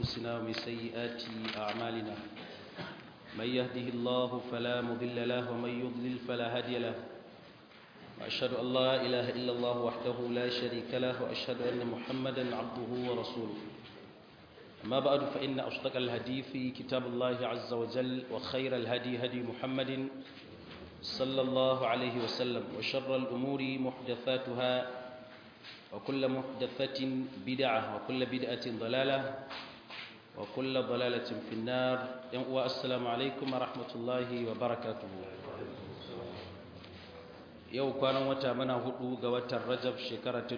أنفسنا ومن سيئات أعمالنا من يهده الله فلا مضل له ومن يضلل فلا هادي له وأشهد أن لا إله إلا الله وحده لا شريك له وأشهد أن محمدا عبده ورسوله أما بعد فإن أصدق الحديث كتاب الله عز وجل وخير الهدي هدي محمد صلى الله عليه وسلم وشر الأمور محدثاتها وكل محدثة بدعة وكل بدعة ضلالة وكل ضلالة في النار والسلام عليكم ورحمة الله وبركاته yau kwanan wata mana hudu ga watan rajab shekara ta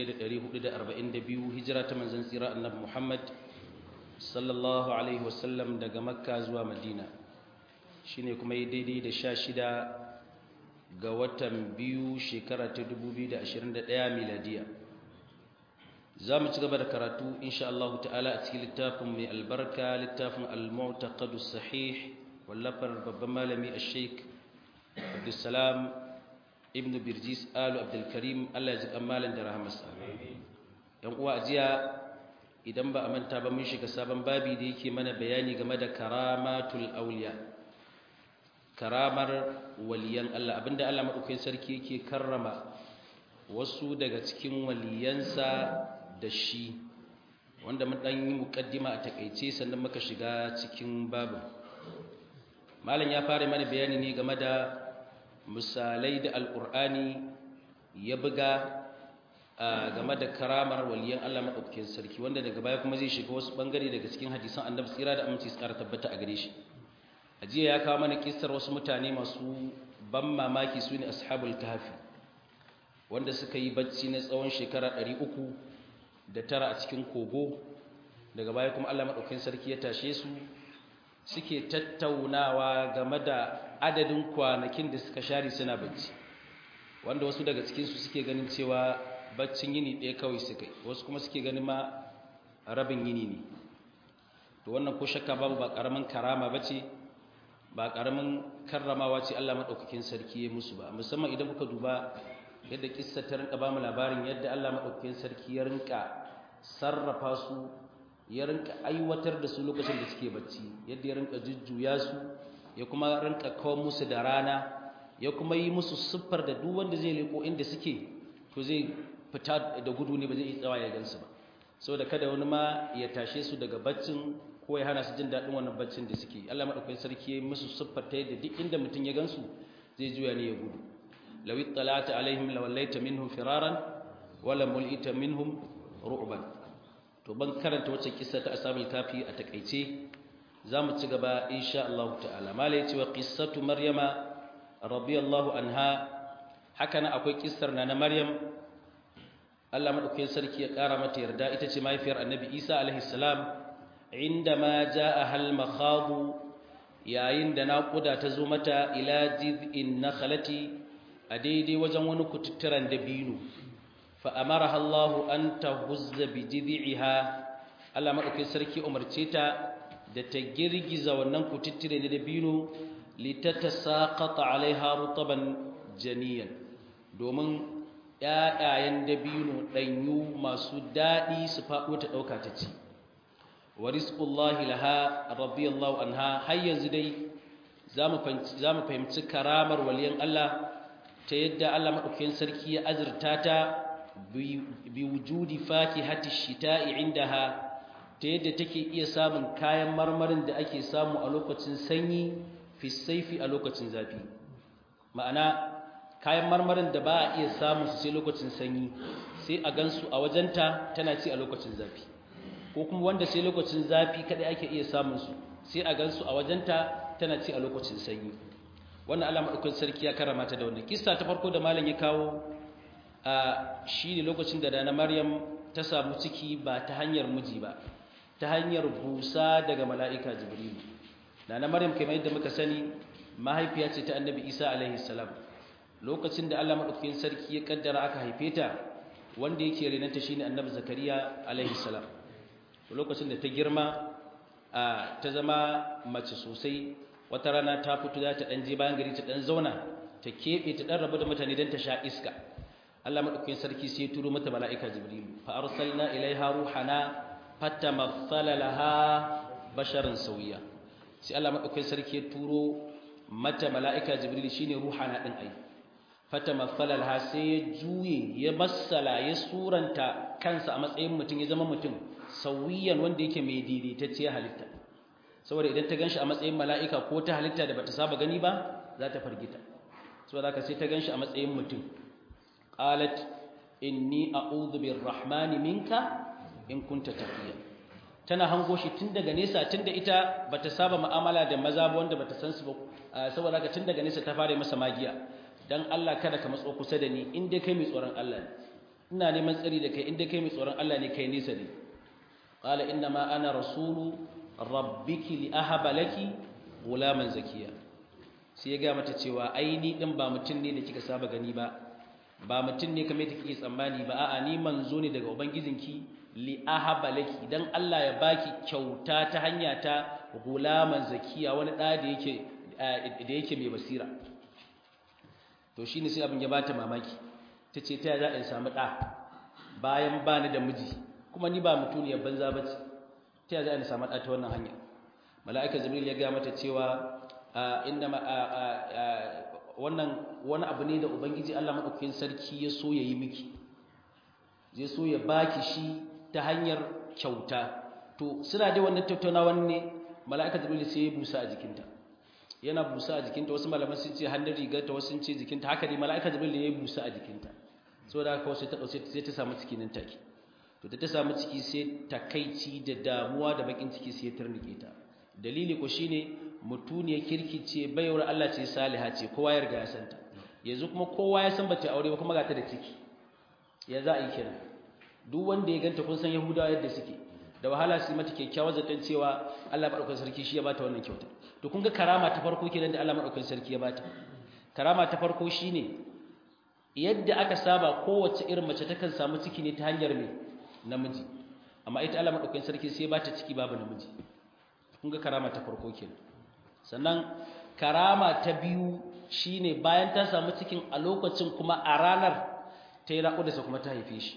1442 hijira ta manzon tsira annabi muhammad sallallahu alaihi wasallam daga makka zuwa madina shine kuma yi daidai da sha shida ga watan biyu shekara ta 2021 miladiya za mu ci gaba da karatu insha Allah ta'ala a cikin littafin mai albarka littafin al-mu'taqadu sahih wallafar babban malami al-sheikh abdulsalam ibn birjis alu abdulkarim Allah ya ji kamalan da rahamarsa yan uwa ajiya idan ba a manta ba mun shiga sabon babi da yake mana bayani game da karamatul auliya karamar waliyan Allah abinda Allah madaukakin sarki yake karrama wasu daga cikin waliyansa da shi wanda mun dan yi mukaddima a takeice sannan muka shiga cikin babu malam ya fara mana bayani ne game da misalai da alqur'ani ya buga game da karamar waliyan Allah madaukakin sarki wanda daga baya kuma zai shiga wasu bangare daga cikin hadisan annabi tsira da aminci tsara tabbata a gare shi ajiya ya kawo mana kissar wasu mutane masu ban mamaki su ne ashabul kahfi wanda suka yi bacci na tsawon shekara 300 da tara a cikin kogo daga baya kuma Allah madaukakin sarki ya tashe su suke tattaunawa game da adadin kwanakin da suka share suna bacci wanda wasu daga cikin su suke ganin cewa baccin yini ɗaya kawai suka yi wasu kuma suke ganin ma rabin yini ne to wannan ko shakka babu ba karamin karama bace ba karamin karramawa ce Allah madaukakin sarki ya musu ba musamman idan muka duba yadda kissa ta rinka ba mu labarin yadda Allah madaukakin sarki ya rinka sarrafa su ya rinka aiwatar da su lokacin da suke bacci yadda ya rinka jujjuya su ya kuma rinka kawo musu da rana ya kuma yi musu siffar da duk wanda zai leko inda suke to zai fita da gudu ne ba zai yi tsawa ya gansu ba saboda kada wani ma ya tashe su daga baccin ko ya hana su jin daɗin wannan baccin da suke Allah madaukakin sarki ya musu siffar ta yadda duk inda mutum ya gansu zai juya ne ya gudu law ittala'ta alaihim lawallaita minhum firaran wala mul'ita minhum ru'ban to ban karanta wacce kissa ta ashabul kafi a takeice zamu ci gaba insha Allah ta'ala mala yace wa qissatu maryama radiyallahu anha haka na akwai kissar na na maryam Allah madaukakin sarki ya kara mata yarda ita ce mahaifiyar annabi Isa alaihi salam indama jaa hal makhadu yayin da naƙuda ta zo mata ila jiz'in nakhlati a daidai wajen wani kututturan dabino fa amaraha Allah an tahuzza bi jiz'iha Allah madaukakin sarki umarce ta da ta girgiza wannan kututture da dabino litatasaqata alaiha rutaban janiyan domin ƴaƴayen dabino ɗanyu masu daɗi su faɗo ta ɗauka ta ci wa rizqullahi laha radiyallahu anha har yanzu dai zamu fahimci karamar waliyan Allah ta yadda Allah madaukakin sarki ya azurta ta bi wujudi fakihati shita'i indaha ta yadda take iya samun kayan marmarin da ake samu a lokacin sanyi fi saifi a lokacin zafi ma'ana kayan marmarin da ba a iya samun su sai lokacin sanyi sai a gansu a wajenta tana ci a lokacin zafi ko kuma wanda sai lokacin zafi kadai ake iya samun su sai a gansu a wajenta tana ci a lokacin sanyi wannan Allah madaukakin sarki ya karama ta da wannan kissa ta farko da malam ya kawo a shine lokacin da dana Maryam ta samu ciki ba ta hanyar miji ba ta hanyar busa daga mala'ika Jibril dana Maryam kamar yadda muka sani mahaifiya ce ta Annabi Isa alaihi salam lokacin da Allah madaukakin sarki ya kaddara aka haife ta wanda yake renanta shine Annabi Zakariya alaihi salam lokacin da ta girma ta zama mace sosai wata rana ta fito za ta ɗan je bayan gari ta ɗan zauna ta keɓe ta ɗan rabu da mutane don ta sha iska Allah madaukakin sarki sai ya turo mata mala'ika Jibril fa arsalna ilaiha ruhana fatamassala laha basharan sawiya sai Allah madaukakin sarki ya turo mata mala'ika jibril shine ruhana din ai fatamassala laha sai ya juye ya massala ya suranta kansa a matsayin mutum ya zama mutum sawiyan wanda yake mai daidaitacciyar halitta saboda idan ta ganshi a matsayin mala'ika ko ta halitta da bata saba gani ba za ta fargita saboda haka sai ta ganshi a matsayin mutum qalat inni a'udhu birrahmani minka in kunta taqiya tana hango shi tun daga nesa tun da ita bata saba mu'amala da maza ba wanda bata san su ba saboda haka tun daga nesa ta fara masa magiya dan Allah kada ka matso kusa da ni in dai kai mai tsoron Allah ne ina neman tsari da kai in dai kai mai tsoron Allah ne kai nesa ne qala inna ma ana rasulu rabbiki li ahaba laki gulaman zakiya sai ya ga mata cewa ai ni din ba mutum ne da kika saba gani ba ba mutum ne kamar da kike tsammani ba a'a ni manzo ne daga ubangijinki li ahaba laki dan Allah ya baki kyauta ta hanya ta gulaman zakiya wani da da yake da yake mai basira to shine sai abin ya bata mamaki tace ta za in samu da bayan bani da miji kuma ni ba mutuniyar banza bace ta za in samu da ta wannan hanya mala'ika jibril ya ga mata cewa inna wannan wani abu ne da ubangiji Allah madaukakin sarki ya so yayi miki zai so ya baki shi ta hanyar kyauta to suna da wannan tattaunawan ne mala'ika jibril sai ya busa a jikinta yana busa a jikinta wasu malaman sun ce hannun rigarta wasu sun ce jikinta haka ne mala'ika jibril ya busa a jikinta saboda haka wasu ta dauke sai ta samu ciki nan take to da ta samu ciki sai takaici da damuwa da bakin ciki sai ya turnike ta dalili ko shine mutuniyar kirki ce baiwar Allah ce saliha ce kowa ya riga ya santa yanzu kuma kowa ya san bata aure ba kuma ga ta da ciki ya za a yi kenan duk wanda ya ganta kun san yahudawa yadda suke da wahala su mata kyakkyawar zaton cewa Allah madaukakin sarki shi ya bata wannan kyauta to kun ga karama ta farko kenan da Allah madaukakin sarki ya bata karama ta farko shine yadda aka saba kowace irin mace takan samu ciki ne ta hanyar me namiji amma ita Allah madaukakin sarki sai ya bata ciki babu namiji kun ga karama ta farko kenan sannan karama ta biyu shine bayan ta samu cikin a lokacin kuma a ranar ta yi raƙudarsa kuma ta haife shi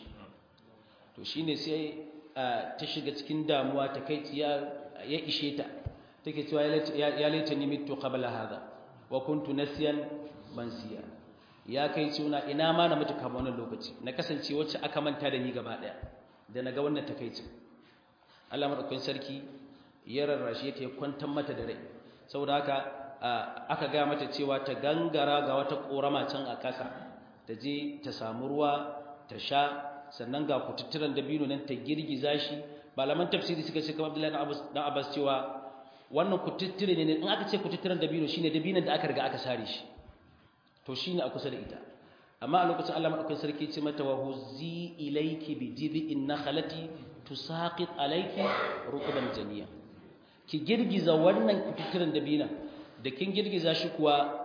to shine sai ta shiga cikin damuwa ta kai ya ishe ta take cewa ya laita ni mitu qabla hada wa kuntu nasiyan mansiya ya kai suna ina ma na mutu kafin wannan lokaci na kasance wacce aka manta da ni gaba daya da naga wannan takeici Allah madaukakin sarki ya rarrashe ta ya kwantar mata da rai saboda haka aka ga mata cewa ta gangara ga wata korama can a ƙasa ta je ta samu ruwa ta sha sannan ga kututturan dabino nan ta girgiza shi malaman tafsiri suka ce kamar Abdullahi dan Abbas cewa wannan kututture ne in aka ce kututturan dabino shine dabinon da aka riga aka sare shi to shine a kusa da ita amma a lokacin Allah madaukakin sarki ce mata wa huzzi ilayki bi jid'in nakhlati tusaqit alayki rukban janiya ki girgiza wannan kututturen dabina da kin girgiza shi kuwa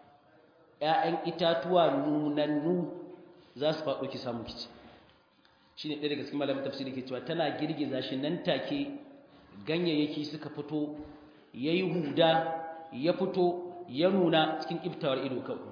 ƴaƴan itatuwa nunannu za su faɗo ki samu kici shine ɗaya daga cikin malamin tafsiri ke cewa tana girgiza shi nan take ganyayyaki suka fito yayi huda ya fito ya nuna cikin iftawar ido kawai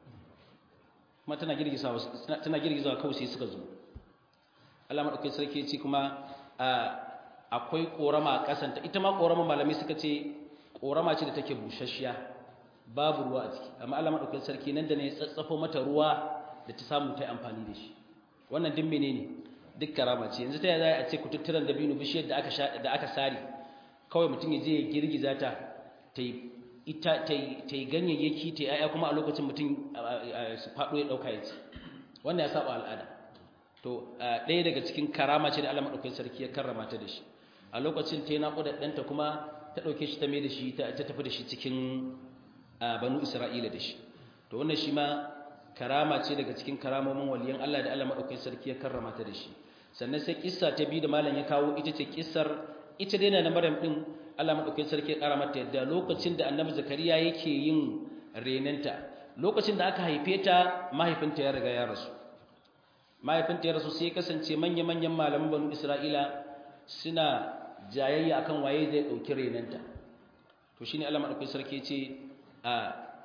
kuma tana girgizawa tana girgizawa kawai sai suka zo Allah madaukakin sarki ya ce kuma akwai korama a kasanta ita ma korama malamai suka ce korama ce da take bushashiya babu ruwa a ciki amma Allah madaukakin sarki nan da ne ya tsatsafo mata ruwa da ta samu ta amfani da shi wannan din menene duk karama ce yanzu ta yaya a ce kututturan dabino bishiyar da aka sha da aka sari kawai mutum ya je ya girgiza ta ta ita ta yi ganyayyaki ta yaya kuma a lokacin mutum su faɗo ya ɗauka ya ci wannan ya saba al'ada to ɗaya daga cikin karama ce da Allah madaukakin sarki ya karrama ta da shi a lokacin ta yi naƙuda ɗanta kuma ta ɗauke shi ta mai da shi ta tafi da shi cikin banu isra'ila da shi to wannan shi ma karama ce daga cikin karamomin waliyan Allah da Allah madaukakin sarki ya karrama ta da shi sannan sai kissa ta biyu da malam ya kawo ita ce kissar ita dai na Maryam din Allah madaukakin sarki ya kara mata yadda lokacin da Annabi Zakariya yake yin renanta lokacin da aka haife ta mahaifinta ya riga ya rasu mahaifinta ya rasu sai kasance manya-manyan malaman banu Isra'ila suna jayayya akan waye zai dauki renanta to shine Allah madaukakin sarki ce a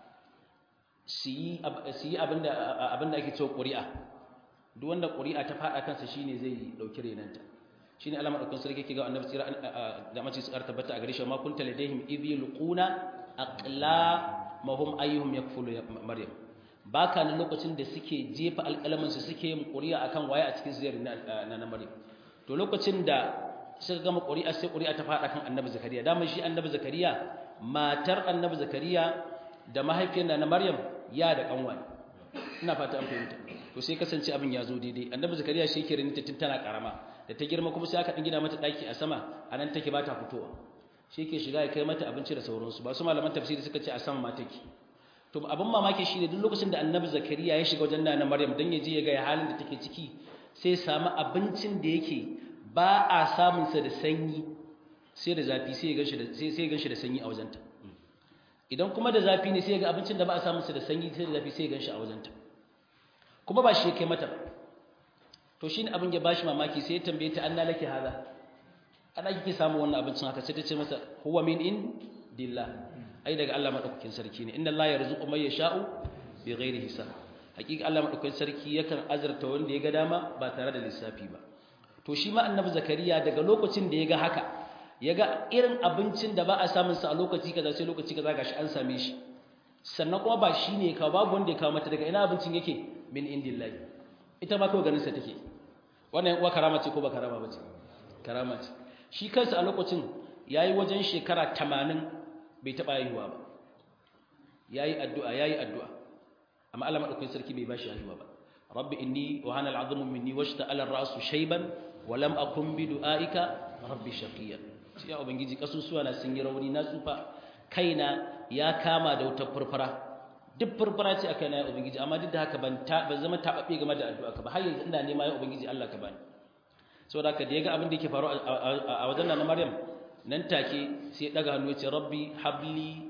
su yi abinda ake cewa ƙuri'a duk wanda ƙuri'a ta faɗa kansa shine zai ɗauki renanta shine Allah madaukakin sarki yake ga annabi tsira da mace su tabbata a gare shi ma kunta ladaihim idh yulquna aqla mahum ayyuhum yakfulu maryam baka nan lokacin da suke jefa alƙalamin su suke yin ƙuri'a akan waye a cikin zuriyar na na maryam to lokacin da suka gama ƙuri'a sai ƙuri'a ta faɗa kan annabi zakariya dama shi annabi zakariya matar annabi zakariya da mahaifiyar na maryam ya da kanwa ina fata an fahimta to sai kasance abin ya zo daidai annabi zakariya shi yake rinta tun tana karama da ta girma kuma sai aka dan gina mata daki a sama anan take ba ta fitowa shi yake shiga ya kai mata abinci da sauransu ba su malaman tafsiri suka ce a sama ma take to abin mamaki shine duk lokacin da annabi zakariya ya shiga wajen na maryam dan ya je ya ga halin da take ciki sai samu abincin da yake ba a samun sa da sanyi sai da zafi sai ya ganshi da sai sai ya ganshi da sanyi a wajenta idan kuma da zafi ne sai ya ga abincin da ba a samun sa da sanyi sai da zafi sai ya ganshi a wajenta kuma ba shi ya kai mata to shine abin ya bashi mamaki sai ya tambaye ta anna laki hada ana kike samu wannan abincin haka sai ta ce masa huwa min in dillah ai daga Allah madaukakin sarki ne inna Allah yarzuqu man yasha'u bighairi hisab hakika Allah madaukakin sarki yakan azurta wanda ya ga dama ba tare da lissafi ba to shi ma annabi zakariya daga lokacin da ya ga haka ya ga irin abincin da ba a samun sa a lokaci kaza sai lokaci kaza gashi an same shi sannan kuma ba shi ne ka babu wanda ya kawo mata daga ina abincin yake min indillahi ita ma kawai ganin sa take wannan uwa karama ce ko ba karama ba ce karama ce shi kansa a lokacin yayi wajen shekara 80 bai taba haihuwa ba yayi addu'a yayi addu'a amma Allah madaukakin sarki bai bashi haihuwa ba rabbi inni wa hana al'azmu minni washta'ala ar-ra'su shayban wa lam akun bi du'aika rabbi shaqiya ya ubangiji kasusuwa na sun yi rauni na tsufa kaina ya kama da wata furfura duk furfura ce akai na ya ubangiji amma duk da haka ban ta ban zama tababbe game da addu'a ka ba har yanzu ina nema ya ubangiji Allah ka bani saboda haka da yaga abin da yake faru a wajen nan Maryam nan take sai ya daga hannu ya ce rabbi habli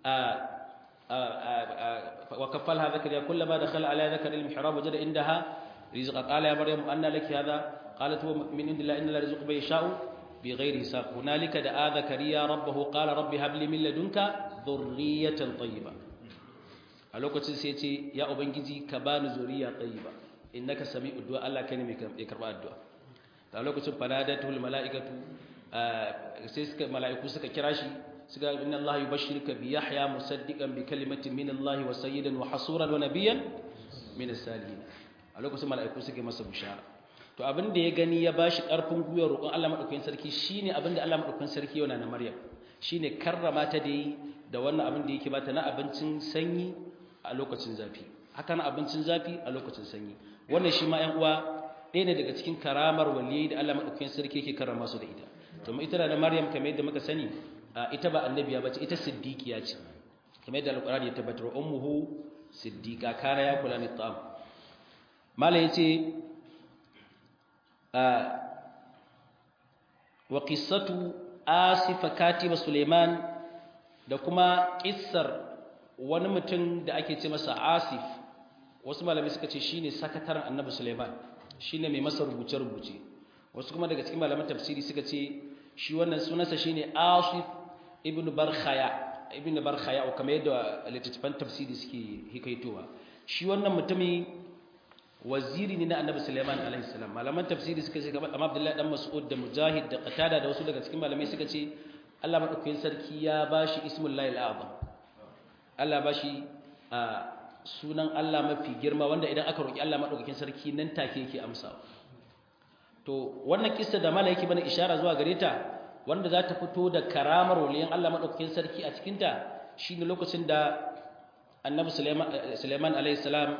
وكفلها زكريا كلما دخل على ذكر المحراب وجد عندها رزقا قال يا مريم أن لك هذا قالت هو من عند الله إن الله رزق من يشاء بغير حساب هنالك دعا زكريا ربه قال رب هب لي من لدنك ذرية طيبة a lokacin sai ce ya ubangiji ka bani zuriya tayyiba innaka sami'ud du'a Allah kai ne mai karba addu'a a lokacin fanadatul mala'ikatu sai suka mala'iku suka kira shi suka inna Allah yubashshiruka bi Yahya musaddiqan bi kalimatin min Allah wa sayyidan wa hasuran wa nabiyyan min as-salihin a lokacin mala'iku suke masa bishara to abin da ya gani ya bashi karfin gwiwa roƙon Allah madaukakin sarki shine abin da Allah madaukakin sarki yana na Maryam shine karrama ta da yi da wannan abin da yake bata na abincin sanyi a lokacin zafi haka na abincin zafi a lokacin sanyi wannan shi ma ƴan uwa ɗaya ne daga cikin karamar waliyai da Allah madaukakin sarki yake karrama su da ita to ita da Maryam kamar yadda muka sani ita ba annabiya bace ita siddiqiya ce kamar yadda alqur'ani ya tabbatar ummuhu siddiqa kana ya kula ni ta'am mala yace wa qissatu asif katiba suleiman da kuma kissar wani mutum da ake ce masa asif wasu malamai suka ce shine sakataren annabi suleiman shine mai masa rubuce rubuce wasu kuma daga cikin malaman tafsiri suka ce shi wannan sunansa shine asif ibn barkhaya ibn barkhaya o kamar yadda littattafan tafsiri suke hikaitowa shi wannan mutumi waziri ne na annabi sulaiman alaihi salam malaman tafsiri suka ce kamar abdullahi dan mas'ud da mujahid da qatada da wasu daga cikin malamai suka ce Allah madaukakin sarki ya bashi ismul lahil azam Allah bashi sunan Allah mafi girma wanda idan aka roki Allah madaukakin sarki nan take yake amsawa to wannan kissa da malai yake bana ishara zuwa gare ta wanda za ta fito da karamar waliyan Allah maɗaukakin sarki a cikinta shi ne lokacin da annabi Suleiman alaihissalam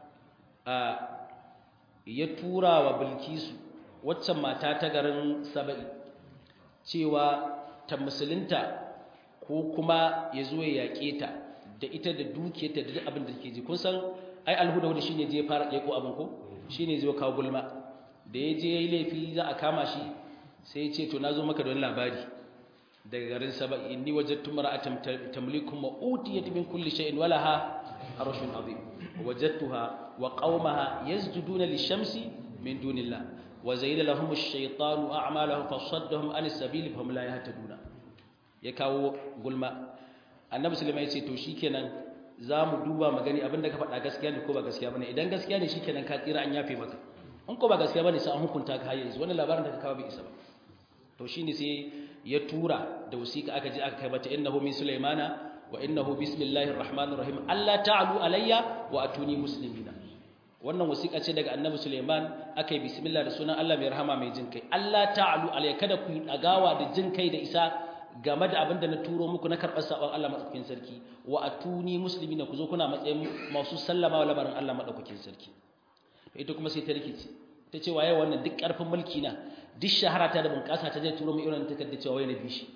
ya tura wa bilkisu waccan mata ta garin saba'i cewa ta musulunta ko kuma ya zo ya yaƙe ta da ita da dukiyarta da duk abin da ke ji kun san ai alhuda wanda shine je fara ɗeko abin ko shine zai kawo gulma da ya je ya yi laifi za a kama shi sai ya ce to na zo maka da wani labari daga garin saba inni wajadtu mar'atan tamlikum wa utiyat min kulli shay'in wa laha arshun azim wajadtuha wa qaumaha yasjuduna lishamsi min dunillah wa zayyana lahum ash-shaytanu a'malahum fasaddahum an as-sabili fahum la yahtaduna ya kawo gulma annabi sulaiman ya ce to shikenan za mu duba magani abinda ka faɗa gaskiya ne ko ba gaskiya bane idan gaskiya ne shikenan ka tsira an yafe maka in ko ba gaskiya bane sai an hukunta ka har yanzu wannan labarin da ka kawo bai isa ba to shine sai ya tura da wasiƙa aka je aka kai mata innahu min sulaimana wa innahu bismillahir rahmanir rahim Allah ta'alu alayya wa atuni muslimina wannan wasiƙa ce daga annabi Sulaiman aka yi bismillah da sunan Allah mai rahama mai jin kai Allah ta'alu alayya kada ku yi dagawa da jin kai da isa game da abin da na turo muku na karɓar sabon Allah madaukakin sarki wa atuni muslimina ku zo kuna matsayin masu sallama wa lamarin Allah madaukakin sarki ita kuma sai ta rikice ta ce waye wannan duk ƙarfin mulki na duk shahara ta da bunƙasa ta zai turo mai irin takarda cewa waye na bishi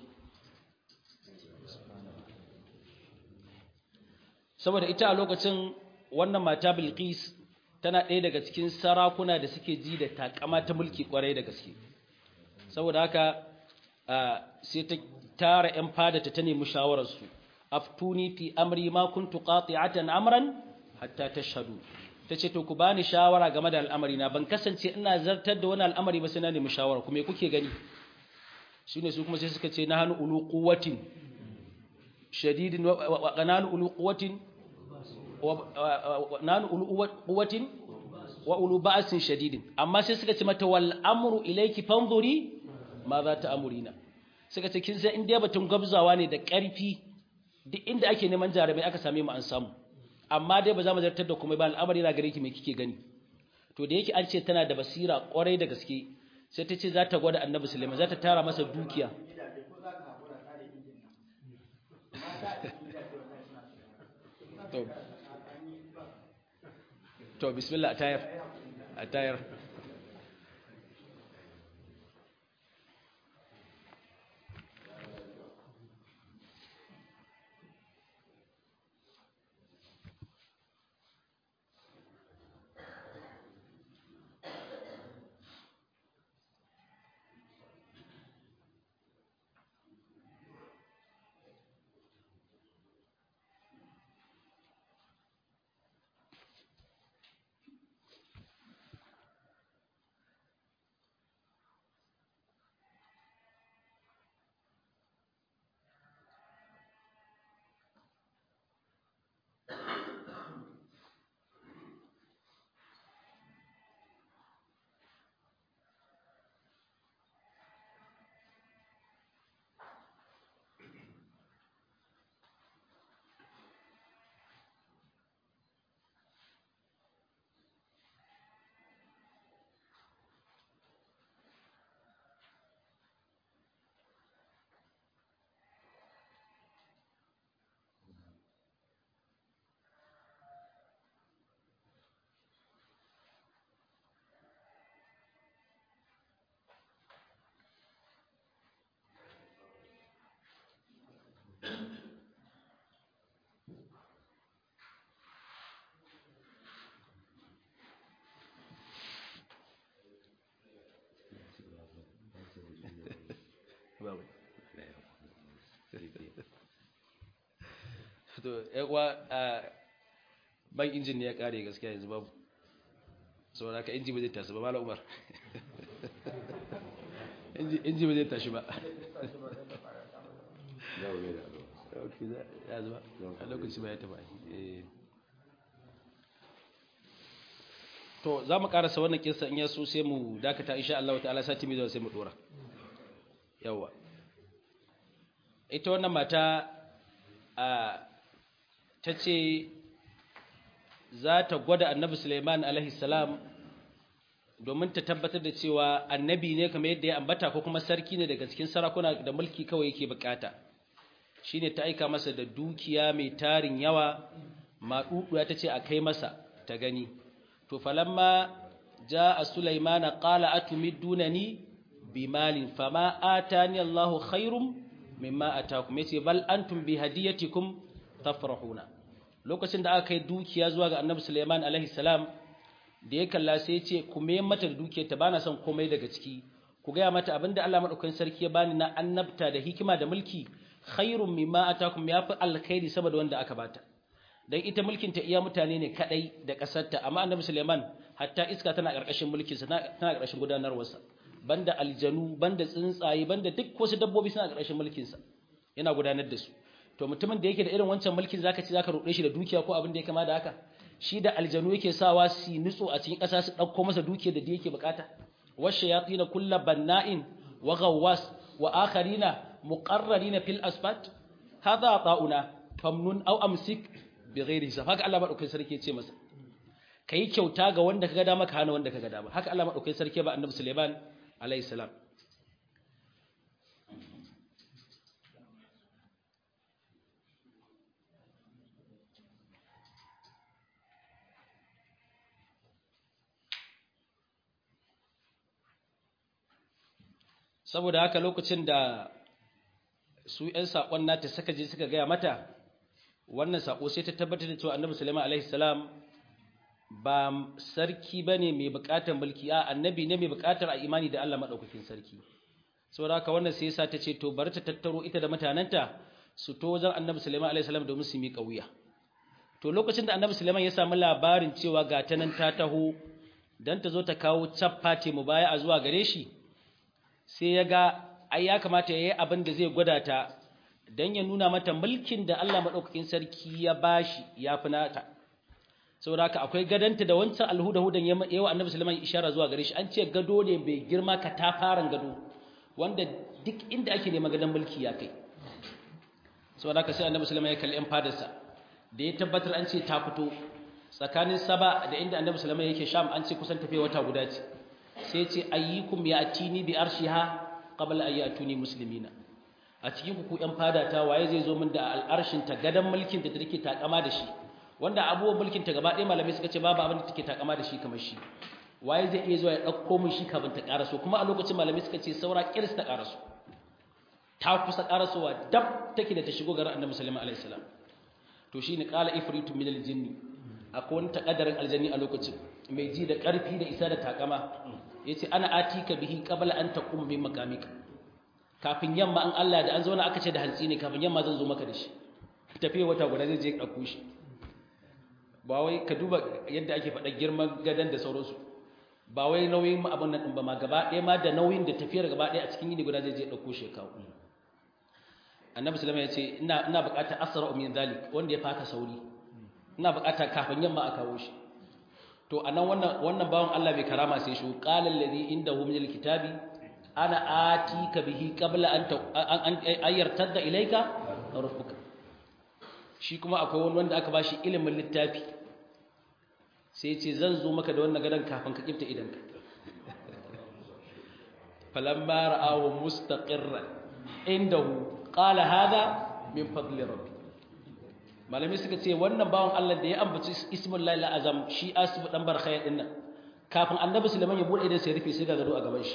saboda ita a lokacin wannan mata Bilqis tana ɗaya daga cikin sarakuna da suke ji da takama ta mulki kwarai da gaske saboda haka sai ta tara ƴan fada ta ta nemi shawararsu aftuni fi amri ma kuntu qati'atan amran hatta tashhadu tace to ku bani shawara game da al'amari na ban kasance ina zartar da wani al'amari ba sai na nemi shawara kuma me kuke gani shine su kuma sai suka ce na hanu ulu quwwatin shadidin wa qanalu ulu quwwatin nanu ulu quwwatin wa ulu ba'sin shadidin amma sai suka ce mata wal amru ilayki fanzuri ma za ta amurina suka ce kin san inda batun gabzawa ne da ƙarfi duk inda ake neman jarabai aka same mu an samu amma dai ba za mu zartar da kuma ba al'amari na gare ki me kike gani to da yake an ce tana da basira kwarai da gaske sai ta ce za ta gwada annabi sulaiman za ta tara masa dukiya to to bismillah a tayar a tayar babu to yawa ban injin ne ya kare gaskiya yanzu babu saboda haka inji ba zai tashi ba malam umar inji ba zai tashi ba ya zuba a lokaci ba ya taba to za mu karasa wannan kinsa in yaso sai mu dakata insha Allah ta'ala sati mai zuwa sai mu dora yawa ita wannan mata a ta ce za ta gwada annabi Suleiman alaihi salam domin ta tabbatar da cewa annabi ne kamar yadda ya ambata ko kuma sarki ne daga cikin sarakuna da mulki kawai yake bukata shine ta aika masa da dukiya mai tarin yawa maɗuɗuwa ta ce a kai masa ta gani to falamma ja'a Sulaimana qala atumidunani bimalin fama atani Allahu khairum mimma atakum yace bal antum bi hadiyatikum tafrahuna lokacin da aka kai dukiya zuwa ga Annabi Sulaiman alaihi salam da ya kalla sai ya ce ku me mata da dukiyar ta bana son komai daga ciki ku ga mata abinda Allah madaukakin sarki ya bani na annabta da hikima da mulki khairum mimma atakum yafi alkhairi saboda wanda aka bata dan ita mulkin ta iya mutane ne kadai da kasarta amma Annabi Sulaiman hatta iska tana karkashin mulkin sa tana karkashin gudanarwarsa banda aljanu banda tsuntsaye banda duk wasu dabbobi suna ƙarshen mulkin sa yana gudanar da su to mutumin da yake da irin wancan mulkin zaka ci zaka rude shi da dukiya ko abin da ya kama da haka shi da aljanu yake sawa su nutso a cikin ƙasa su ɗauko masa dukiyar da yake bukata washe ya tsina kulla banna'in wa gawwas wa akharina muqarrarina fil asfat hadha ta'una famnun aw amsik bi ghairi hisab haka Allah madaukakin sarki ya ce masa kai kyauta ga wanda kaga dama ka hana wanda kaga dama haka Allah madaukakin sarki ba annabi Sulaiman alayhi salam saboda haka lokacin da su ‘yan saƙon nata suka je suka gaya mata wannan saƙo sai ta tabbatar da cewa annabi sulaiman alaihi salam ba sarki ba ne mai buƙatar mulki a annabi ne mai buƙatar a imani da Allah maɗaukakin sarki saboda haka wannan sai yasa ta ce to bari ta tattaro ita da mutanenta su to wajen annabi sulaiman alaihi salam domin su miƙa wuya to lokacin da annabi sulaiman ya samu labarin cewa ga ta nan ta taho dan ta zo ta kawo cappa ce mu baya a zuwa gare shi sai ya ga ai ya kamata ya yi abin da zai gwada ta don ya nuna mata mulkin da Allah maɗaukakin sarki ya bashi ya fi nata saboda haka akwai gadanta da wancan alhuda-hudan yawa annabi sulaiman ishara zuwa gare shi an ce gado ne bai girma ka ta faran gado wanda duk inda ake neman gadon mulki ya kai saboda haka sai annabi sulaiman ya kalli yan fadarsa da ya tabbatar an ce ta fito tsakanin saba da inda annabi sulaiman yake sham an ce kusan tafiya wata guda ce sai ce ayyukum ya atini bi arshiha qabla an yatuni muslimina a cikin ku yan fada ta waye zai zo min da al'arshin ta gadan mulkin da take takama da shi wanda abubuwan mulkin ta gaba ɗaya malamai suka ce babu abin da take takama da shi kamar shi waye zai iya zuwa ya ɗauko min shi kafin ta ƙaraso kuma a lokacin malamai suka ce saura ƙirs ta ƙaraso ta kusa ƙarasowa dab take da ta shigo garin annabi sallallahu alaihi wasallam to shine qala ifritu min al-jinni akwai wani takaddarin aljanni a lokacin mai ji da ƙarfi da isa da takama ya ce ana atika bihi qabla an taqum min makamika kafin yamma an Allah da an zauna aka ce da hantsi ne kafin yamma zan zo maka da shi tafiya wata guda zai je ɗauko shi ba wai ka duba yadda ake faɗa girman gadan da sauransu ba wai nauyin abin nan ɗin ba ma gaba ɗaya ma da nauyin da tafiyar gaba ɗaya a cikin yini guda zai je ɗauko shi kawo annabi sallama ya ce ina ina buƙatar asra min zalik wanda ya faka sauri ina buƙatar kafin yamma a kawo shi to anan wannan wannan bawon Allah bai karama sai shi qala alladhi indahu min alkitabi ana atika bihi qabla an an ayyartadda ilayka rabbuka shi kuma akwai wani wanda aka bashi ilimin littafi sai ce zan zo maka da wannan gadan kafin ka kifta idanka falamma ra'ahu mustaqirran indahu qala hadha min fadli rabbi malami suka ce wannan bawan Allah da ya ambaci ismul lail azam shi asibu dan barkhaya din nan kafin annabi sulaiman ya bude idan sai rufe sai ga gado a gaban shi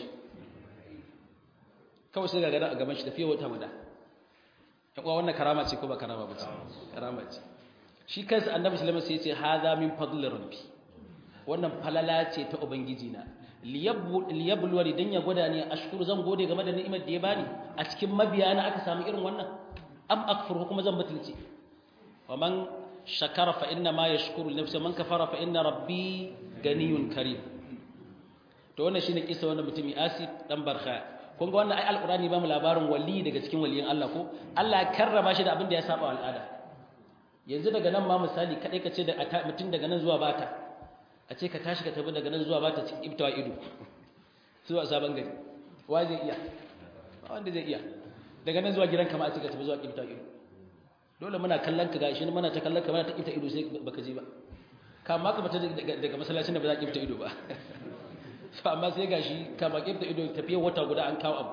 kawai sai ga gado a gaban shi tafiya wata guda ya kuwa wannan karama ce ko ba karama ba ce karama ce shi kansa annabi sulaiman sai ya ce hadha min fadli rabbi wannan falala ce ta ubangiji na liyablu wani dan ya gwada ne ashkuru zan gode game da ni'imar da ya bani a cikin mabiyana aka samu irin wannan am akfur kuma zan batulce ومن شكر فإنما يشكر لنفسه من كفر فإن ربي غني كريم to wannan shine kisa wannan mutumi Asif dan Barkha kun ga wannan ai alqurani ba mu labarin wali daga cikin waliyan Allah ko Allah ya karrama shi da abin da ya saba al'ada yanzu daga nan ma misali kadai kace da mutum daga nan zuwa bata a ce ka tashi ka tafi daga nan zuwa bata cikin ibtawa ido zuwa sabon gari wa zai iya wanda zai iya daga nan zuwa gidan kama a ce ka tafi zuwa ibtawa ido dole muna kallon ka gashi muna ta kallon ka muna ta kifta ido sai baka je ba kama ka fita daga masallacin da ba za ka kifta ido ba so amma sai gashi kama kifta ido tafiya wata guda an kawo abu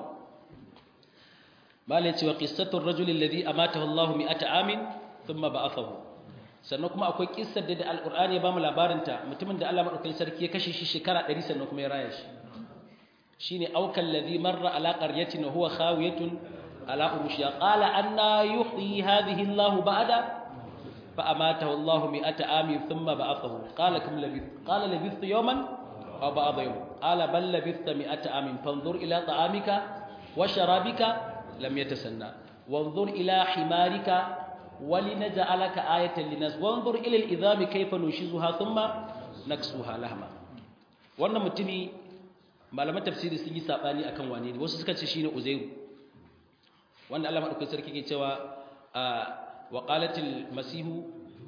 mala yace wa qissatu ar-rajul alladhi amatahu Allah mi'ata amin thumma ba'athahu sannan kuma akwai kissar da alqur'ani ya bamu labarin ta mutumin da Allah madaukakin sarki ya kashe shi shekara 100 sannan kuma ya raya shi shine aukal ladhi marra ala qaryatin huwa khawiyatun على أرشها قال أنا يحيي هذه الله بعد فأماته الله مئة عام ثم بعثه قال كم لبثت قال لبثت يوما أو بعض يوم قال بل لبثت مئة عام فانظر إلى طعامك وشرابك لم يتسنى وانظر إلى حمارك ولنجعلك آية للناس وانظر إلى الإذام كيف ننشزها ثم نكسوها لهما wannan mutumi malaman tafsiri sun yi sabani akan wane ne wasu suka ce shine Uzairu wanda Allah madaukakin sarki ke cewa wa qalatil masihu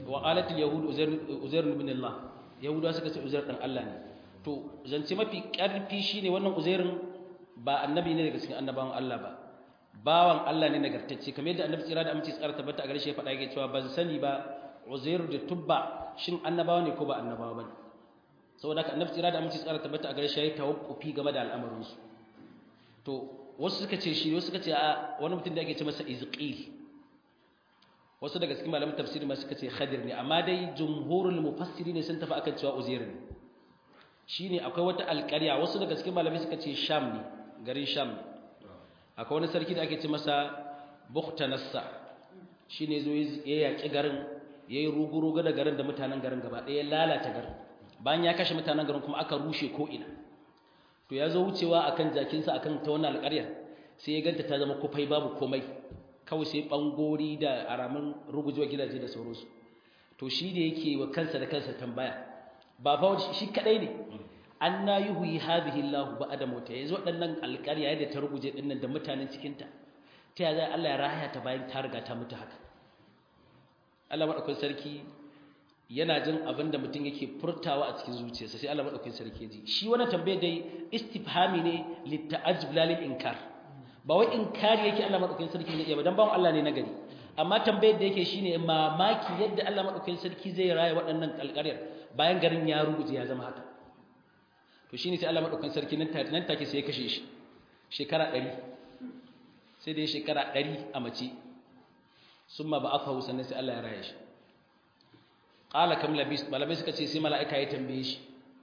wa qalat al yahud uzair uzair ibn Allah yahudawa suka ce uzair dan Allah ne to zance mafi karfi shine wannan uzairin ba annabi ne daga cikin annabawan Allah ba bawan Allah ne nagartacce kamar yadda annabi tsira da aminci tsara tabbata a gare shi ya faɗa yake cewa ban sani ba uzair da tubba shin annabawa ne ko ba annabawa bane saboda haka annabi tsira da aminci tsara tabbata a gare shi ya yi tawaffufi game da al'amarin su to wasu suka ce shi wasu suka ce a wani mutum da ake ce masa izqil wasu daga cikin malamin tafsiri ma suka ce khadir ne amma dai jumhurul mufassiri ne sun tafi akan cewa uzair ne shine akwai wata alƙarya wasu daga cikin malamai suka ce sham ne garin sham ne akwai wani sarki da ake ce masa bukhtanassa shine zo ya yaki garin yayi rugu-rugu da garin da mutanen garin gaba ɗaya lalata garin bayan ya kashe mutanen garin kuma aka rushe ko ina to ya zo wucewa akan jakinsa akan ta wannan alƙaryar sai ya ganta ta zama kufai babu komai kawai sai bangori da aramin rugujewa gidaje da sauransu to shi da yake wa kansa da kansa tambaya ba fa shi kadai ne anna yuhyi hadhihi Allah ba'da mauta yanzu waɗannan alƙarya yadda ta ruguje dinnan da mutanen cikin ta ta ya zai Allah ya rahaya ta bayan ta riga ta mutu haka Allah madaukakin sarki yana jin abin da mutum yake furtawa a cikin zuciyarsa sai Allah madaukakin sarki ji shi wannan tambayar dai istifhami ne litta'ajjub la lil inkar ba wai inkari yake Allah madaukakin sarki ne ba dan bawon Allah ne na gari amma tambayar da yake shine mamaki yadda Allah madaukakin sarki zai raya waɗannan alƙaryar bayan garin ya ruguje ya zama haka to shine sai Allah madaukakin sarki nan take nan take sai ya kashe shi shekara 100 sai da shekara 100 a mace summa ba'athahu sannan sai Allah ya raya shi qala kam labis malamai suka ce sai mala'ika ya tambaye shi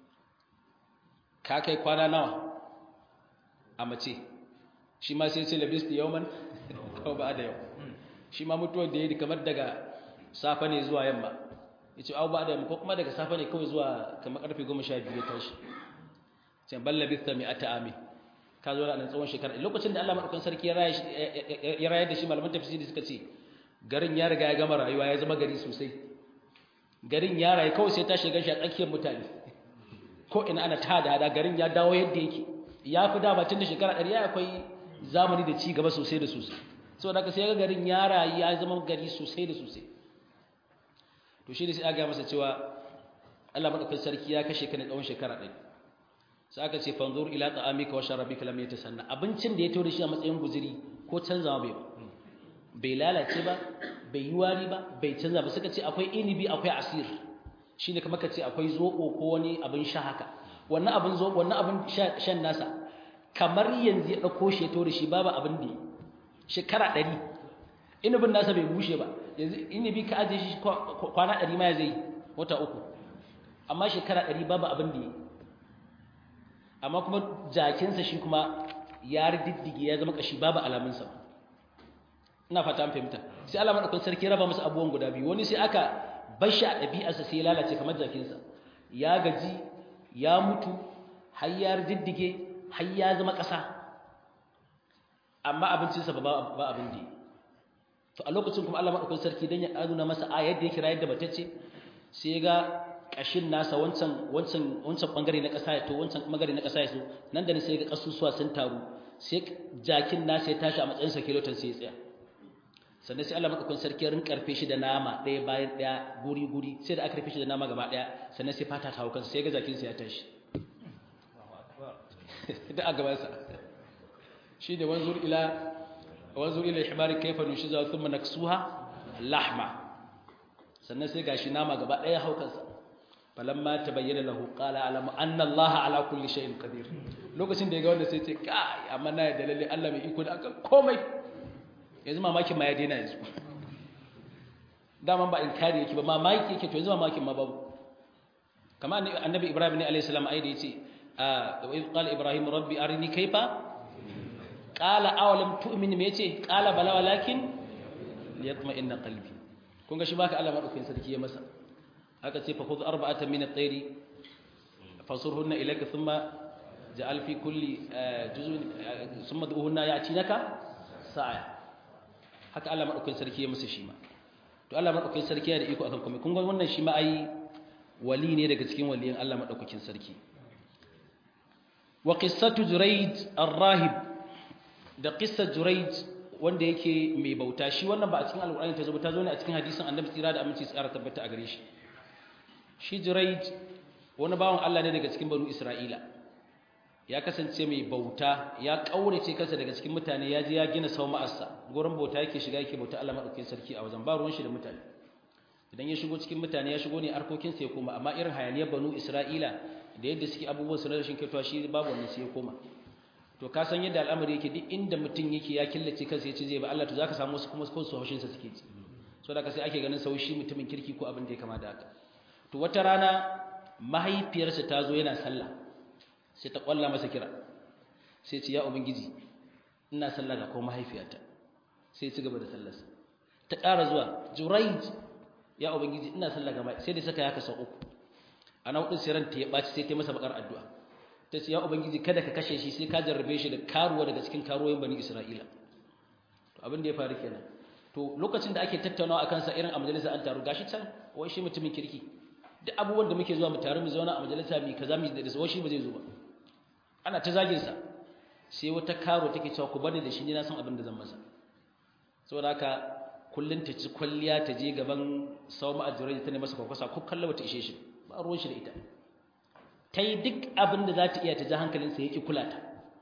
ka kai kwana nawa a mace shi ma sai ce labis da yawman ko ba da yau shi ma mutuwar da yayi kamar daga safa ne zuwa yamma yace au ba da yamma ko kuma daga safa ne kawai zuwa kamar karfe 12 ya tashi ce bal labista mi'ata ami ka zo nan tsawon shekara lokacin da Allah madaukakin sarki ya rayar da shi malaman tafsiri suka ce garin ya riga ya gama rayuwa ya zama gari sosai garin ya rayu kawai sai ta shiga shi a tsakiyar mutane ko ina ana ta da hada garin ya dawo yadda yake ya fi da batun da shekara ɗari ya akwai zamani da ci gaba sosai da sosai saboda haka sai ga garin ya rayu ya zama gari sosai da sosai to shi ne sai aka masa cewa Allah madaukakin sarki ya kashe ka ne tsawon shekara ɗari sai aka ce fanzur ila ta'amika wa sharabika lam yatasanna abincin da ya tawo da shi a matsayin guzuri ko canzawa bai bai lalace ba bai yi wari ba bai canza ba suka ce akwai inibi akwai asir shine kamar ka ce akwai zoɓo ko wani abin sha haka wannan abin zoɓo wannan abin shan nasa kamar yanzu ya ɗauko shi ya tawo da shi babu abin da shekara ɗari inibin nasa bai bushe ba yanzu inibi ka ajiye shi kwana ɗari ma ya zai wata uku amma shekara ɗari babu abin da amma kuma jakinsa shi kuma ya riddige ya zama kashi babu alamunsa ina fata an fahimta sai Allah madaukakin sarki raba masa abubuwan guda biyu wani sai aka bar shi a ɗabi'arsa sai ya lalace kamar jakinsa ya gaji ya mutu har ya riddige har ya zama ƙasa amma abincinsa ba ba abin da to a lokacin kuma Allah madaukakin sarki dan ya aduna masa a yadda yake rayar da batacce sai ya ga kashin nasa wancan wancan wancan bangare na kasa ya to wancan bangare na kasa ya so nan da ne sai ga kasusuwa sun taru sai jakin nasa ya tashi a matsayin sa kiloton sai ya tsaya sannan sai Allah madaukakin sarki rin karfe shi da nama ɗaya bayan ɗaya guri guri sai da aka rufe shi da nama gaba ɗaya sannan sai fata ta hawo kansa sai ga jakin sa ya tashi da a gaban sa shi da wanzur ila wanzur ila himari kayfa nushiza thumma naksuha lahma sannan sai gashi nama gaba ɗaya hau kansa falamma tabayyana lahu qala alamu anna allaha ala kulli shay'in qadir lokacin da ya ga wanda sai ce kai amma na da lalle Allah mai iko da akan komai yanzu mamakin ma ya daina yanzu daman ba inkari yake ba mamaki yake to yanzu mamakin ma babu kamar annabi ibrahim ne alayhi salam ayi da yace wa idh qala ibrahim rabbi arini kayfa qala awalam tu'min me yace qala bala walakin liyatma'inna qalbi kun ga shi baka Allah madaukakin sarki ya masa haka ce fa khudh arba'atan min at-tayri fasurhunna ilayka thumma ja'al fi kulli juz'in thumma duhunna ya'tinaka sa'a haka Allah madaukakin sarki ya masa shi ma to Allah madaukakin sarki ya da iko akan komai kun ga wannan shi ma ai wali ne daga cikin waliyan Allah madaukakin sarki wa qissatu jurayd ar-rahib da qissat jurayd wanda yake mai bauta shi wannan ba a cikin alƙur'ani ta zo ta zo ne a cikin hadisin annabi tsira da aminci tsara tabbata a gare shi shi jiraid wani bawan Allah ne daga cikin banu Isra'ila ya kasance mai bauta ya kaurace kansa daga cikin mutane ya je ya gina sau ma'arsa gurin bauta yake shiga yake bauta Allah madaukakin sarki a wajen ba ruwan shi da mutane idan ya shigo cikin mutane ya shigo ne harkokin sa ya koma amma irin hayaniyar banu Isra'ila da yadda suke abubuwan su na rashin kyautawa shi babu wannan sai ya koma to ka san yadda al'amari yake duk inda mutum yake ya killace kansa ya ce zai ba Allah to zaka samu wasu kuma su haushin sa suke ci so da ka sai ake ganin saushi mutumin kirki ko abin da ya kama da haka to wata rana mahaifiyarsa ta zo yana sallah sai ta kwalla masa kira sai ce ya ubangiji ina sallah ga ko mahaifiyata sai ci gaba da sallarsa ta ƙara zuwa juraij ya ubangiji ina sallah ga sai da saka ya kasa uku ana hudun sai ranta ya ɓaci sai ta masa bakar addu'a ta ce ya ubangiji kada ka kashe shi sai ka jarrabe shi da karuwa daga cikin karuwoyin bani isra'ila to abin da ya faru kenan to lokacin da ake tattaunawa akan sa irin a majalisa an taru gashi can wai shi mutumin kirki duk abubuwan da muke zuwa mu taru mu zauna a majalisa mu kaza mu da wai shi ba zai zo ba ana ta zagin sa sai wata karo take cewa ku bani da shi ne na san abin da zan masa saboda haka kullun ta ci kwalliya ta je gaban sawma ajrai ta ne masa kwakwasa ko kallon bata ishe shi ba ruwan shi da ita ta yi duk abin da za ta iya ta ji hankalinsa ya ƙi kula ta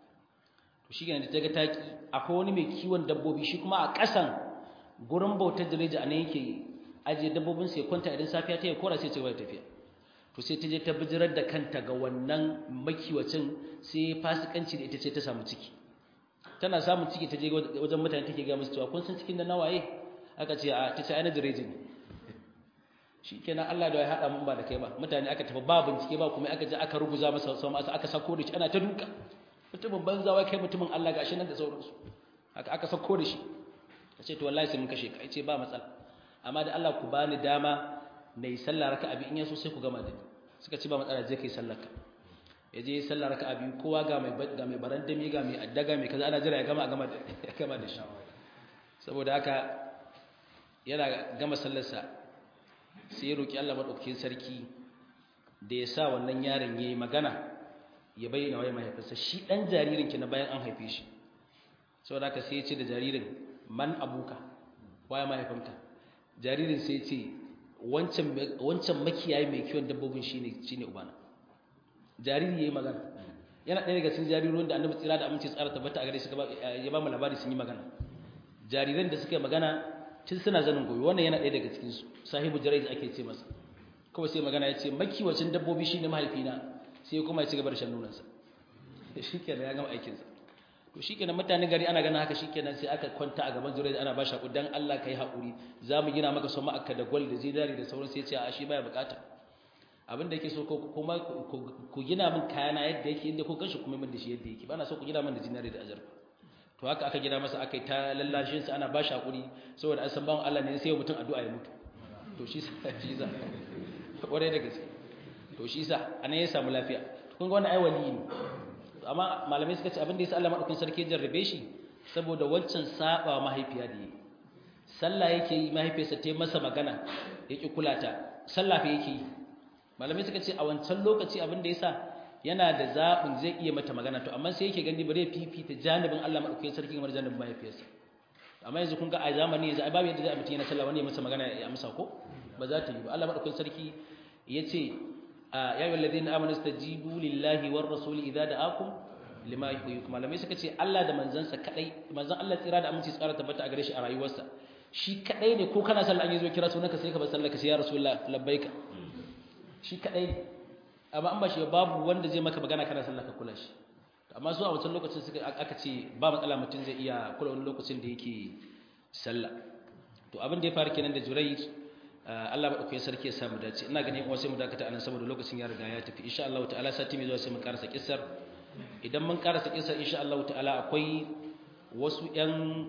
to shi da ta ga taki akwai wani mai kiwon dabbobi shi kuma a ƙasan gurin bautar jireji a nan yake ajiye dabbobinsa ya kwanta idan safiya ta yi kora sai ce wata tafiya to sai ta je ta bijirar da kanta ga wannan makiwacin sai fasikanci da ita ce ta samu ciki tana samun ciki ta je wajen mutane take ga musu cewa kun san cikin da nawaye aka ce a ta ce ai na jireji ne shi kenan Allah da ya haɗa mun ba da kai ba mutane aka tafi ba bincike ba kuma aka je aka ruguza masa sama asa aka sako da shi ana ta duka mutumin banza wai kai mutumin Allah gashi nan da sauransu haka aka sako da shi ka ce to wallahi sai mun kashe ka ce ba matsala amma da Allah ku bani dama na yi sallah raka'a biyu in yaso sai ku gama da ni suka ce ba matsala je kai sallar ka ya je sallah raka'a biyu kowa ga mai ga mai barandami ga mai addaga mai kaza ana jira ya gama a gama da ya gama da shi saboda haka yana gama sallarsa sai ya roƙi Allah maɗaukakin sarki da ya sa wannan yaron ya yi magana ya bayyana wai mahaifinsa shi ɗan jaririn ki na bayan an haife shi sau da aka sai ya ce da jaririn man abuka waya mahaifinka jaririn sai ya ce wancan makiyayi mai kiwon dabbobin shi ne ubana jariri ya yi magana yana ɗaya daga cikin jaririn da annabi tsira da aminci tsara tabbata a gare shi ya ba mu labari sun yi magana jariran da suka yi magana tun suna zanin gobe wannan yana ɗaya daga cikinsu sahibu jirai ake ce masa kawai sai magana ya ce makiwacin dabbobi shi ne mahaifina sai kuma ya ci gaba da shan nunansa shi kenan ya gama aikinsa to shi kenan mutane gari ana ganin haka shi kenan sai aka kwanta a gaban jirai ana ba shi haƙuri don allah ka yi haƙuri za mu gina maka sama aka da gwal da zinari da sauran sai ce a shi baya buƙata abin da yake so kuma ku gina min kayana yadda yake inda ko kanshi kuma min da shi yadda yake ba na so ku gina min da zinari da azurfa to haka aka gida masa aka yi ta lallashin sa ana ba shi hakuri saboda an san bawon Allah ne sai mutum addu'a ya mutu to shi sa shi sa kwarai da gaske to shi sa anan ya samu lafiya kun ga wannan ai wali ne amma malamai suka ce abin da yasa Allah madaukakin sarki jarrabe shi saboda wancan saba mahaifiya da yi sallah yake yi mahaifiyarsa ta yi masa magana yake kula ta sallah fa yake yi malamai suka ce a wancan lokaci abin da yasa yana da zaɓin zai iya mata magana to amma sai yake gani bare fifita janibin Allah madaukakin sarki kamar janibin mahaifiyarsa amma yanzu kun ga a zamani yanzu ai babu yadda zai mutum yana sallah wani ya masa magana ya amsa ko ba za ta yi ba Allah madaukakin sarki yace ya ayyuhal ladina amanu stajibu lillahi war rasul idza da'akum lima yuhyikum malamai suka ce Allah da manzansa kadai manzon Allah tsira da aminci tsara tabbata a gare shi a rayuwarsa shi kadai ne ko kana sallah an yi zo kira sunanka sai ka bar sallah ka sai ya rasulullah labbaika shi kadai ne amma an ba shi babu wanda zai maka magana kana sallah ka kula shi amma su a wancan lokacin suka aka ce ba matsala mutum zai iya kula wani lokacin da yake sallah to abin da ya faru kenan da Jurayj Allah ba dauke sarki ya samu dace ina ganin kuma sai mu dakata anan saboda lokacin ya riga ya tafi insha Allah ta'ala sati mai zuwa sai mu karasa kissar idan mun karasa kissar insha Allah ta'ala akwai wasu yan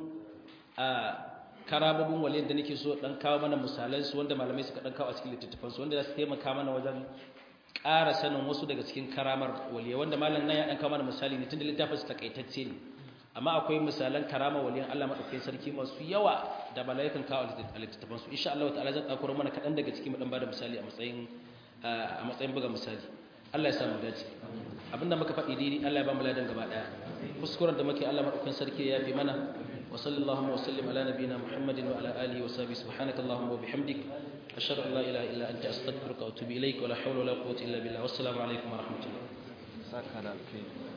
karababun waliyan da nake so dan kawo mana misalan su wanda malamai suka dan kawo a cikin littattafan su wanda za su taimaka mana wajen ƙara sanin wasu daga cikin karamar waliya wanda malam nan ya dan kawo mana misali ne tunda littafin su takaitacce ne amma akwai misalan karama waliyan Allah madaukakin sarki masu yawa da malaikan kawo a littattafan su insha Allah ta'ala zan kakuro mana kaɗan daga cikin mu dan bada misali a matsayin a matsayin buga misali Allah ya samu dace abinda muka faɗi daidai Allah ya ba mu ladan gaba daya kuskuren da muke Allah madaukakin sarki ya fi mana وصلى اللهم وسلم على نبينا محمد وعلى آله وصحبه سبحانك اللهم وبحمدك أشهد أن لا إله إلا أنت أستغفرك وأتوب إليك ولا حول ولا قوة إلا بالله والسلام عليكم ورحمة الله saka da alkhairi